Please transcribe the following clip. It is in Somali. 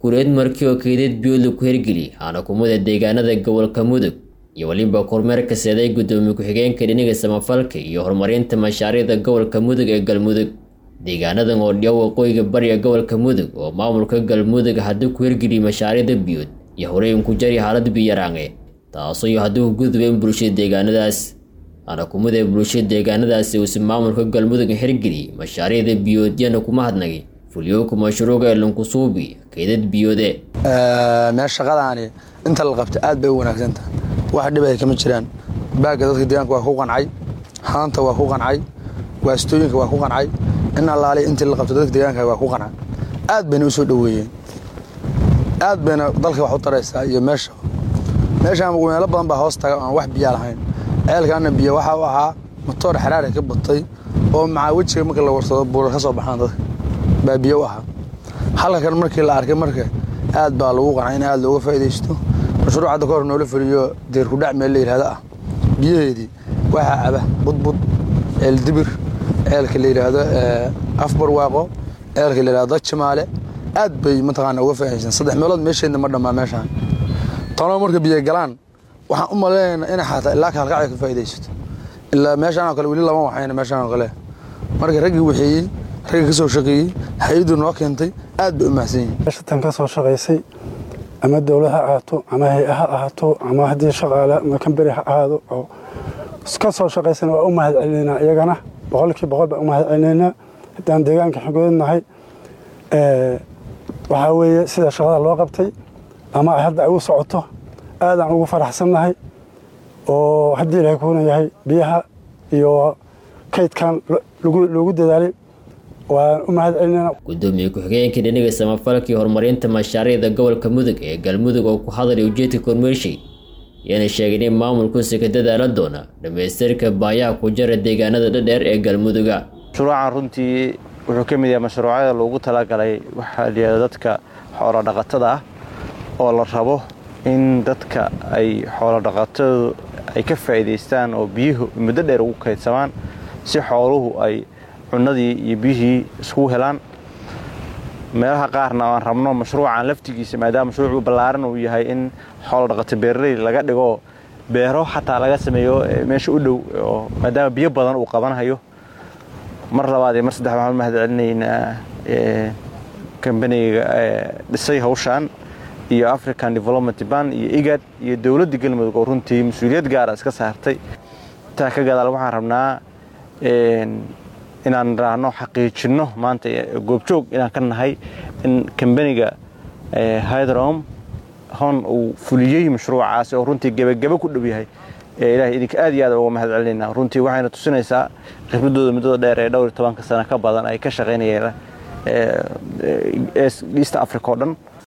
kureed markii oo keydad biyoodla ku hirgeli aana kumada deegaanada gobolka mudug iyo weliba kormeerka seeday guddoomiye ku-xigeenka dhiniga samafalka iyo horumarinta mashaariicda gobolka mudug ee galmudug deegaanadan oo dhiyo waqooyiga bariga gobolka mudug oo maamulka galmudug haddii ku hirgeliyay mashaariicda biyood iyo horeyn ku jari xaalad biyaraange taasoo iyo haddii ku gudubeen bulshada deegaanadaas aana kumada bulshada deegaanadaasi uusi maamulka galmudug hirgeliyay mashaariicda biyoodyana kuma hadnagay fulyooka mashruuca ee lankusuubi keydad biyoode meel shaqadaani inta la qabta aad bay u wanaagsanta wax dhibay kama jiraan baagga dadka deegaanka waa ku qancay haanta waa ku qancay waastooyinka waa ku qancay in allaali intii la qabto dadka deegaanka waa ku qancay aad bayna u soo dhoweeyeen aad bayna dalka wax u taraysaa iyo meesha meeshaan meelo badan baa hoos taga aan wax biyaa lahayn ceelkaana biyo waxa u ahaa matoor xaraari ka batay oo macaa wejiga marka la warsado buurar ka soo baxaan dadka baa biyo u ahaa halka kan markii la arkay marka aad baa lagu qancay in aad looga faa'iidaysto mashruuc hadda ka hor noola fuliyo deerkudhac meel la yidhahdo ah biyaheedii waxaa caba budbud ceel dibir ceelka la yidhaahdo afbarwaaqo ceelka la yidhahdo jimaale aad bay mataqaana uga faa'iidaysan saddex meelood meesheedna ma dhammaa meeshaan tanoo marka biyo galaan waxaan u malaynaynaa inay xataa ilaa ka halkacay ka faa'iidaysato ilaa meeshaan oo kale weli lama waxayna meeshaan oo kale marka raggii waxeeyey ragga ka soo shaqeeyey hay-addu noo keentay aad bay u mahadsan yihin meeshatan ka soo shaqaysay ama dowlad ha ahaato ama hay-a ha ahaato ama haddii shaqaale ama kamberi ha ahaado oo ka soo shaqaysana waa u mahad celinaynaa iyagana boqolkii boqol baan u mahad celinaynaa haddaan deegaanka xogoodnahay waxaa weeye sida shaqada loo qabtay ama hadda ay u socoto aadaan ugu faraxsannahay oo haddii ilahay kuuna yahay biyaha iyo kaydkan loogu dadaalay waan u mahad celinayna guddoomiye ku-xigeenka dhiniga samafalka iyo horumarinta mashaariicda gobolka mudug ee galmudug oo ku hadlay ujeedka kormeershay yana sheegeen in maamulkuusi ka dadaala doona dhammaystirka baayaha ku jara deegaanada dhadheer ee galmuduga mashruucan runtii wuxuu ka mid yahay mashruucyada loogu talagalay waxaa layihahda dadka xoolo dhaqatada ah oo la rabo in dadka ay xoolo dhaqatadu ay ka faa'iidaystaan oo biyuhu muddo dheer ugu kaydsamaan si xooluhu ay cunadii iyo biyihii iskugu helaan meelaha qaarna aan rabno mashruucan laftigiisa maadaama mashruucu ballaaran uu yahay in xoolo dhaqato beeraley laga dhigo beero xataa laga sameeyo meesha u dhow oo maadaama biyo badan uu qabanhayo mar labaad iyo mar saddex waxaan u mahad celinaynaa kambaniga dhisay hawshaan iyo african development ban iyo igad iyo dowladda galmudug oo runtii mas-uuliyad gaara iska saartay intaa ka gadaal waxaan rabnaa inaan raahno xaqiijinno maanta goobjoog inaan ka nahay in kambaniga hydrom hon uu fuliyey mashruucaasi oo runtii gebagebe ku dhow yahay ilahay idinka aad iyo aad uga mahad celinayna runtii waxayna tusinaysaa khibradooda muddada dheer ee dhowr iyo tobanka sano ka badan ay ka shaqaynayeen east africa oo dhan